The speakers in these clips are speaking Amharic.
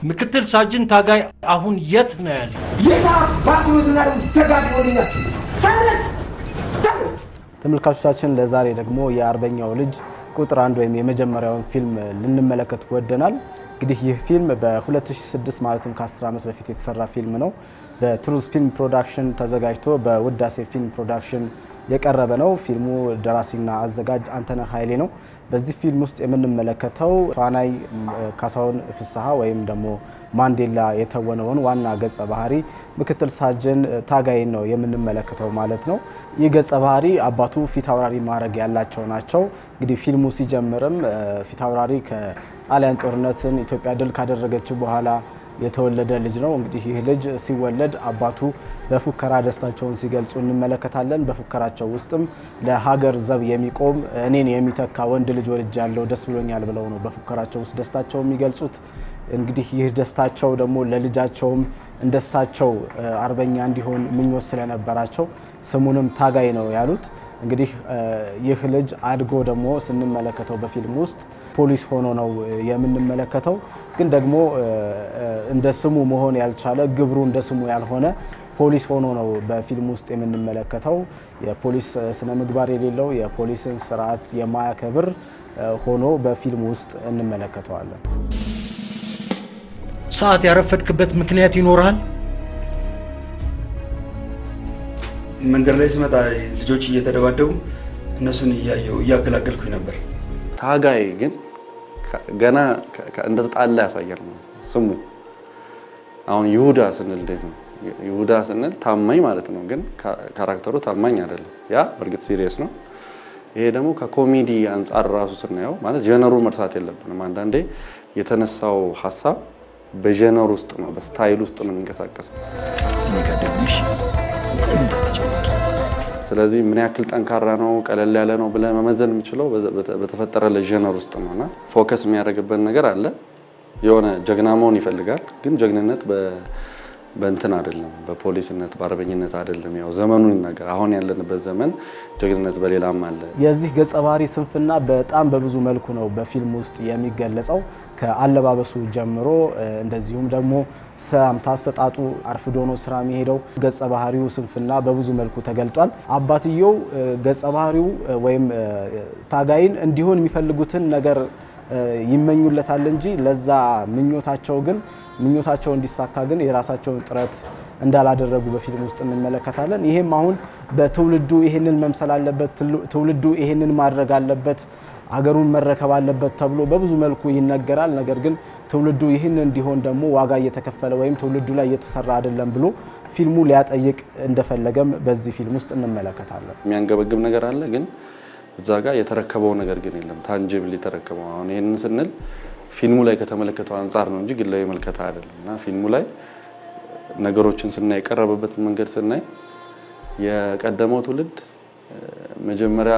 ምክትል ሳጅን ታጋይ አሁን የት ነው ያለ? የታ ባትሉትና ደግሞ ተጋድሞልኛል። ተነስ ተነስ። ተመልካቾቻችን ለዛሬ ደግሞ የአርበኛው ልጅ ቁጥር አንድ ወይም የመጀመሪያውን ፊልም ልንመለከት ወደናል። እንግዲህ ይህ ፊልም በ2006 ማለትም ከ10 ዓመት በፊት የተሰራ ፊልም ነው። በትሩዝ ፊልም ፕሮዳክሽን ተዘጋጅቶ በውዳሴ ፊልም ፕሮዳክሽን የቀረበ ነው። ፊልሙ ደራሲና አዘጋጅ አንተነህ ኃይሌ ነው። በዚህ ፊልም ውስጥ የምንመለከተው ተዋናይ ካሳሁን ፍስሐ ወይም ደግሞ ማንዴላ የተወነውን ዋና ገጸ ባህሪ ምክትል ሳጅን ታጋይን ነው የምንመለከተው ማለት ነው። ይህ ገጸ ባህሪ አባቱ ፊት አውራሪ ማዕረግ ያላቸው ናቸው። እንግዲህ ፊልሙ ሲጀምርም ፊት አውራሪ ከጣሊያን ጦርነትን ኢትዮጵያ ድል ካደረገችው በኋላ የተወለደ ልጅ ነው። እንግዲህ ይህ ልጅ ሲወለድ አባቱ በፉከራ ደስታቸውን ሲገልጹ እንመለከታለን። በፉከራቸው ውስጥም ለሀገር ዘብ የሚቆም እኔን የሚተካ ወንድ ልጅ ወልጃለሁ ደስ ብሎኛል ብለው ነው በፉከራቸው ውስጥ ደስታቸው የሚገልጹት። እንግዲህ ይህ ደስታቸው ደግሞ ለልጃቸውም እንደሳቸው አርበኛ እንዲሆን ምኞት ስለነበራቸው ስሙንም ታጋይ ነው ያሉት። እንግዲህ ይህ ልጅ አድጎ ደግሞ ስንመለከተው በፊልም ውስጥ ፖሊስ ሆኖ ነው የምንመለከተው። ግን ደግሞ እንደ ስሙ መሆን ያልቻለ ግብሩ እንደ ስሙ ያልሆነ ፖሊስ ሆኖ ነው በፊልም ውስጥ የምንመለከተው። የፖሊስ ስነ ምግባር የሌለው የፖሊስን ስርዓት የማያከብር ሆኖ በፊልም ውስጥ እንመለከተዋለን። ሰዓት ያረፈድክበት ምክንያት ይኖርሃል? መንገድ ላይ ስመጣ ልጆች እየተደባደቡ እነሱን እያየሁ እያገላገልኩኝ ነበር። ታጋይ ግን ገና እንደተጣላ ያሳያል ነው ስሙ። አሁን ይሁዳ ስንል እንዴት ነው? ይሁዳ ስንል ታማኝ ማለት ነው፣ ግን ካራክተሩ ታማኝ አይደለም። ያ በእርግጥ ሲሪየስ ነው። ይሄ ደግሞ ከኮሜዲ አንጻር ራሱ ስናየው ማለት ጀነሩ መርሳት የለብንም። አንዳንዴ የተነሳው ሀሳብ በጀነር ውስጥ ነው፣ በስታይል ውስጥ ነው የሚንቀሳቀሰው። እኔ ጋር ደውልሽ ምንም እንዳትጨነቂ። ስለዚህ ምን ያክል ጠንካራ ነው ቀለል ያለ ነው ብለህ መመዘን የምችለው በተፈጠረ ለጀነር ውስጥ ነው እና ፎከስ የሚያደርግበት ነገር አለ። የሆነ ጀግና መሆን ይፈልጋል፣ ግን ጀግንነት በእንትን አይደለም፣ በፖሊስነት በአርበኝነት አይደለም። ያው ዘመኑን ይናገር። አሁን ያለንበት ዘመን ጀግንነት በሌላም አለ። የዚህ ገጸ ባህሪ ስንፍና በጣም በብዙ መልኩ ነው በፊልም ውስጥ የሚገለጸው ከአለባበሱ ጀምሮ እንደዚሁም ደግሞ ሰላምታ አሰጣጡ አርፍዶ ነው ስራ የሚሄደው። ገጸ ባህሪው ስንፍና በብዙ መልኩ ተገልጧል። አባትየው ገጸ ባህሪው ወይም ታጋይን እንዲሆን የሚፈልጉትን ነገር ይመኙለታል እንጂ ለዛ ምኞታቸው ግን ምኞታቸው እንዲሳካ ግን የራሳቸውን ጥረት እንዳላደረጉ በፊልም ውስጥ እንመለከታለን። ይሄም አሁን በትውልዱ ይሄንን መምሰል አለበት፣ ትውልዱ ይሄንን ማድረግ አለበት ሀገሩን መረከብ አለበት ተብሎ በብዙ መልኩ ይነገራል። ነገር ግን ትውልዱ ይህን እንዲሆን ደግሞ ዋጋ እየተከፈለ ወይም ትውልዱ ላይ እየተሰራ አይደለም ብሎ ፊልሙ ሊያጠይቅ እንደፈለገም በዚህ ፊልም ውስጥ እንመለከታለን። የሚያንገበግብ ነገር አለ፣ ግን እዛ ጋር የተረከበው ነገር ግን የለም። ታንጅብል የተረከበው አሁን ይህንን ስንል ፊልሙ ላይ ከተመለከተው አንጻር ነው እንጂ ግላዊ መልከታ አይደለም እና ፊልሙ ላይ ነገሮችን ስናይ የቀረበበትን መንገድ ስናይ የቀደመው ትውልድ መጀመሪያ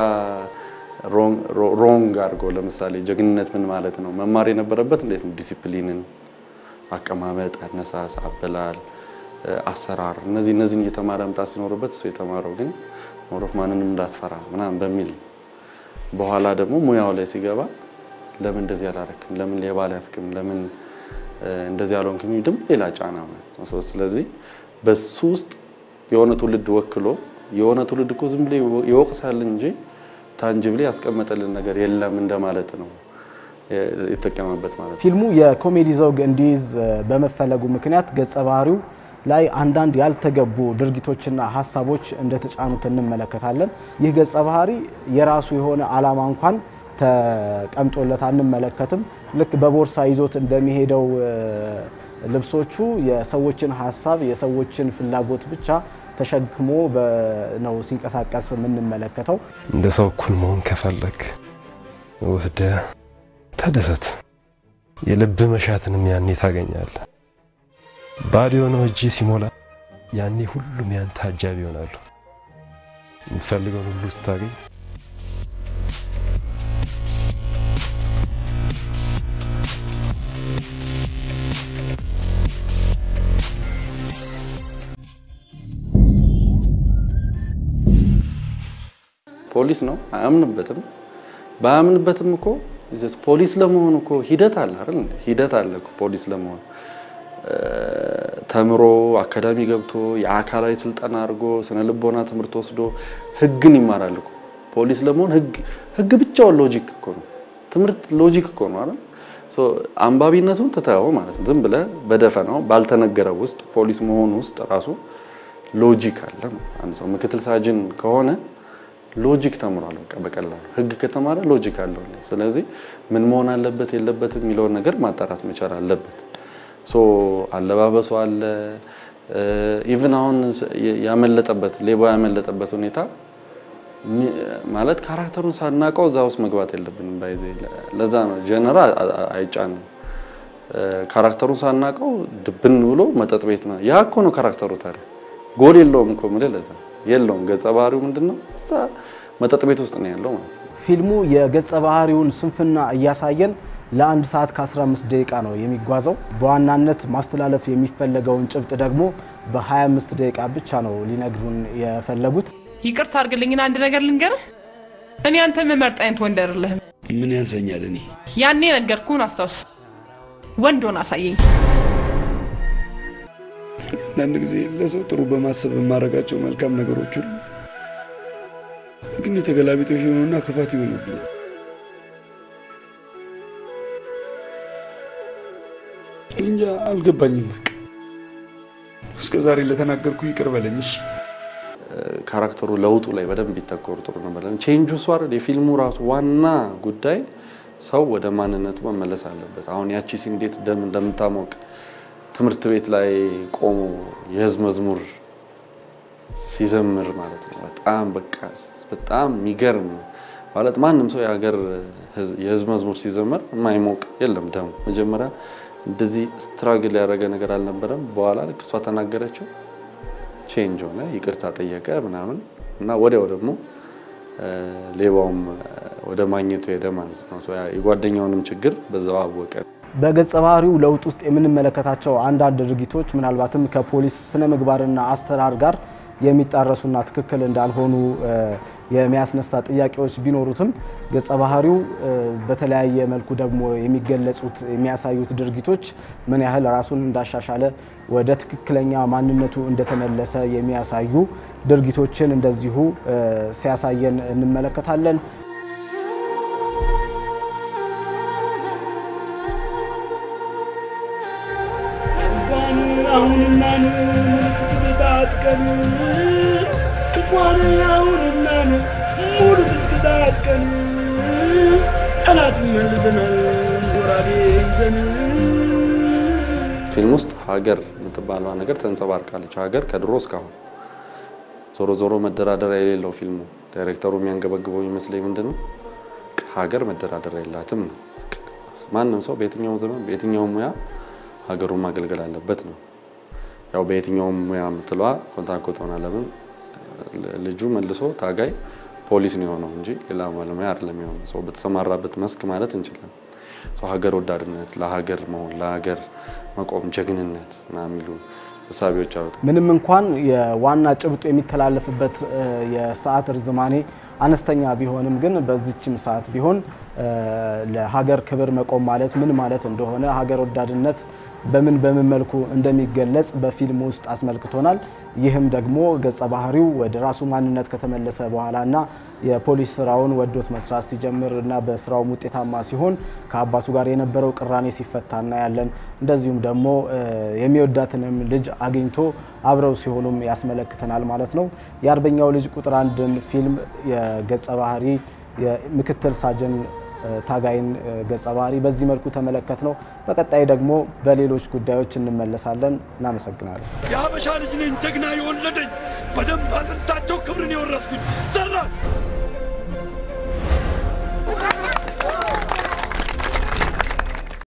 ሮንግ አድርጎ ለምሳሌ ጀግንነት ምን ማለት ነው መማር የነበረበት እንዴት ነው? ዲሲፕሊንን፣ አቀማመጥ፣ አነሳስ፣ አበላል፣ አሰራር እነዚህ እነዚህን እየተማረ መምጣት ሲኖርበት እሱ የተማረው ግን ሞሮፍ ማንንም እንዳትፈራ ምናምን በሚል በኋላ ደግሞ ሙያው ላይ ሲገባ ለምን እንደዚህ አላረክም፣ ለምን ሌባ አልያዝክም፣ ለምን እንደዚህ አልሆንክም ድም ሌላ ጫና ማለት ነው። ስለዚህ በሱ ውስጥ የሆነ ትውልድ ወክሎ የሆነ ትውልድ እኮ ዝም ብሎ ይወቅሳል እንጂ ታንጅብሊ ያስቀመጠልን ነገር የለም እንደማለት ነው የተጠቀመበት ማለት ነው። ፊልሙ የኮሜዲ ዘውግ እንዲይዝ በመፈለጉ ምክንያት ገጸ ባህሪው ላይ አንዳንድ ያልተገቡ ድርጊቶችና ሀሳቦች እንደተጫኑት እንመለከታለን። ይህ ገጸ ባህሪ የራሱ የሆነ ዓላማ እንኳን ተቀምጦለት አንመለከትም። ልክ በቦርሳ ይዞት እንደሚሄደው ልብሶቹ የሰዎችን ሀሳብ የሰዎችን ፍላጎት ብቻ ተሸክሞ ነው ሲንቀሳቀስ የምንመለከተው። እንደ ሰው እኩል መሆን ከፈለግ ወስደ ተደሰት። የልብ መሻትንም ያኔ ታገኛለህ። ባዶ የሆነው እጅ ሲሞላ ያኔ ሁሉም ያንተ አጃቢ ይሆናሉ። የምትፈልገውን ሁሉ ስታገኝ ፖሊስ ነው፣ አያምንበትም። ባያምንበትም እኮ ፖሊስ ለመሆን እኮ ሂደት አለ አይደል? እንዴ? ሂደት አለ እኮ ፖሊስ ለመሆን ተምሮ አካዳሚ ገብቶ የአካላዊ ስልጠና አድርጎ ስነ ልቦና ትምህርት ወስዶ ህግን ይማራል እኮ ፖሊስ ለመሆን ህግ ህግ ብቻውን ሎጂክ እኮ ነው። ትምህርት ሎጂክ እኮ ነው አይደል? ሶ አንባቢነቱን ትተኸው ማለት ነው። ዝም ብለህ በደፈናው ባልተነገረው ውስጥ ፖሊስ መሆኑ ውስጥ ራሱ ሎጂክ አለ ማለት ነው። አንድ ሰው ምክትል ሳጅን ከሆነ ሎጂክ ተምሯል። በቃ በቀላሉ ህግ ከተማረ ሎጂክ አለው። ስለዚህ ምን መሆን አለበት የለበትም የሚለውን ነገር ማጣራት መቻል አለበት። ሶ አለባበሱ አለ ኢቭን አሁን ያመለጠበት ሌባ ያመለጠበት ሁኔታ ማለት ካራክተሩን ሳናውቀው እዛ ውስጥ መግባት የለብንም። ባይዜ ለዛ ነው ጀነራ አይጫንም። ካራክተሩን ሳናውቀው ድብን ብሎ መጠጥ ቤት ነው። ያ እኮ ነው ካራክተሩ። ታዲያ ጎል የለውም እኮ የምልህ ለዛ የለውም። ገጸ ባህሪው ምንድን ነው? እዛ መጠጥ ቤት ውስጥ ነው ያለው ማለት ነው። ፊልሙ የገጸ ባህሪውን ስንፍና እያሳየን ለአንድ ሰዓት ከ15 ደቂቃ ነው የሚጓዘው። በዋናነት ማስተላለፍ የሚፈለገውን ጭብጥ ደግሞ በ25 ደቂቃ ብቻ ነው ሊነግሩን የፈለጉት። ይቅርታ አድርግልኝና አንድ ነገር ልንገርህ። እኔ አንተ መመርጥ አይነት ወንድ አይደለህም። ምን ያንሰኛል? እኔ ያኔ ነገርኩህን አስታውስ። ወንድ ሆን አሳየኝ። አንዳንድ ጊዜ ለሰው ጥሩ በማሰብ የማደርጋቸው መልካም ነገሮች ሁሉ ግን የተገላቢጦሽ የሆኑና ክፋት ይሆኑብኛል። እንጃ አልገባኝም። በቃ እስከ ዛሬ ለተናገርኩ ይቅር በለኝ እሺ። ካራክተሩ ለውጡ ላይ በደንብ ቢተኮር ጥሩ ነበር። ለምን ቼንጁ እሱ አይደል? የፊልሙ ራሱ ዋና ጉዳይ ሰው ወደ ማንነቱ መመለስ አለበት። አሁን ያቺ ሲ እንዴት ደም እንደምታሞቅ ትምህርት ቤት ላይ ቆሞ የህዝብ መዝሙር ሲዘምር ማለት ነው። በጣም በቃ በጣም የሚገርም ማለት ማንም ሰው የሀገር የህዝብ መዝሙር ሲዘመር የማይሞቅ የለም። ደሙ መጀመሪያ እንደዚህ ስትራግል ያደረገ ነገር አልነበረም። በኋላ ልክ እሷ ተናገረችው ቼንጅ ሆነ፣ ይቅርታ ጠየቀ ምናምን እና ወዲያው ደግሞ ሌባውም ወደ ማግኘቱ ሄደ ማለት ነው። የጓደኛውንም ችግር በዛው አወቀ። በገጸ ባህሪው ለውጥ ውስጥ የምንመለከታቸው አንዳንድ ድርጊቶች ምናልባትም ከፖሊስ ስነ ምግባርና አሰራር ጋር የሚጣረሱና ትክክል እንዳልሆኑ የሚያስነሳ ጥያቄዎች ቢኖሩትም ገጸ ባህሪው በተለያየ መልኩ ደግሞ የሚገለጹት የሚያሳዩት ድርጊቶች ምን ያህል ራሱን እንዳሻሻለ ወደ ትክክለኛ ማንነቱ እንደተመለሰ የሚያሳዩ ድርጊቶችን እንደዚሁ ሲያሳየን እንመለከታለን። አሁንና ምልክት ታጥቀን እንኳን አሁንና ሙሉ ትጥቅ ታጥቀን ጠላትን መልሰናል ጎራዴ ይዘን። ፊልም ውስጥ ሀገር የምትባለዋ ነገር ተንጸባርቃለች። ሀገር ከድሮ እስካሁን ዞሮ ዞሮ መደራደሪያ የሌለው ፊልሙ ዳይሬክተሩ የሚያንገበግበው ይመስለኝ ምንድን ነው ሀገር መደራደሪያ የላትም ነው። ማንም ሰው በየትኛውም ዘመን በየትኛውም ሙያ ሀገሩን ማገልገል አለበት ነው። ያው በየትኛውም ሙያ የምትለዋ ኮንታንኮት ሆና ለምን ልጁ መልሶ ታጋይ ፖሊስ ነው የሆነው እንጂ ሌላ ባለሙያ አይደለም የሆነው። ሰው በተሰማራበት መስክ ማለት እንችላለን። ሰው ሀገር ወዳድነት፣ ለሀገር መሆን፣ ለሀገር መቆም፣ ጀግንነት እና የሚሉ እሳቢዎች አሉት። ምንም እንኳን የዋና ጭብጡ የሚተላለፍበት የሰዓት ርዝማኔ አነስተኛ ቢሆንም ግን በዚችም ሰዓት ቢሆን ለሀገር ክብር መቆም ማለት ምን ማለት እንደሆነ ሀገር ወዳድነት በምን በምን መልኩ እንደሚገለጽ በፊልም ውስጥ አስመልክቶናል። ይህም ደግሞ ገጸ ባህሪው ወደ ራሱ ማንነት ከተመለሰ በኋላ እና የፖሊስ ስራውን ወዶት መስራት ሲጀምር እና በስራውም ውጤታማ ሲሆን ከአባቱ ጋር የነበረው ቅራኔ ሲፈታ እናያለን። እንደዚሁም ደግሞ የሚወዳትንም ልጅ አግኝቶ አብረው ሲሆኑም ያስመለክተናል ማለት ነው። የአርበኛው ልጅ ቁጥር አንድን ፊልም የገጸ ባህሪ የምክትል ሳጅን ታጋይን ገጸ ባህሪ በዚህ መልኩ ተመለከት ነው። በቀጣይ ደግሞ በሌሎች ጉዳዮች እንመለሳለን። እናመሰግናለን። የሀበሻ ልጅ ነኝ ጀግና የወለደኝ በደንብ አጥንታቸው